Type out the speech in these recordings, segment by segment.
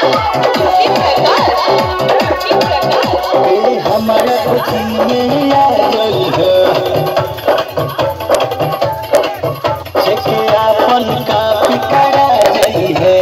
ए हमारा कोचिंग में आ गई है छेके आपन कापी करा गई है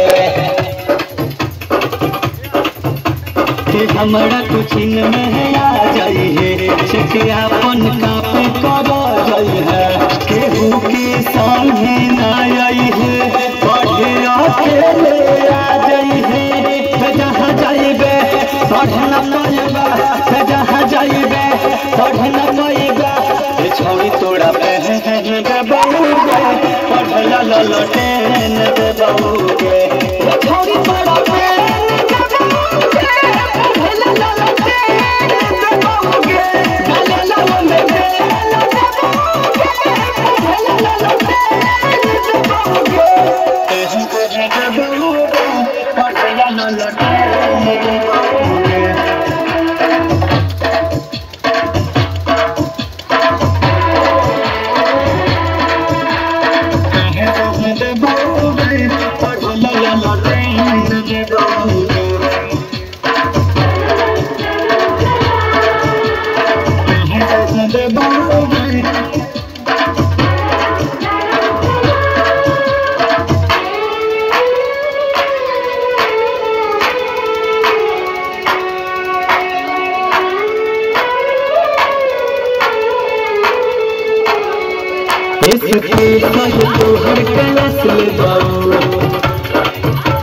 ए हमारा कोचिंग में आ गई है छेके आपन कापी करा गई है केहू के संगे ना आई है पढ़े अकेले आ गई है जहाँ जाइबे पढ़ न पाइबा जहाँ जाइबे पढ़ न पाइबा ए छोड़ी तोरा बहन के बहुगे पढ़ ला ला लटे न दे बहुगे ए छोड़ी तोरा बहन के बहुगे पढ़ ला ला लटे न दे बहुगे डाले ला वो में दे ला दे बहुगे पढ़ ला ला लटे न दे बहुगे ए पढ़ के बहुगे पढ़ ला ला लटे न दे बहुगे इसके कहे तो हर कलश ले जाओ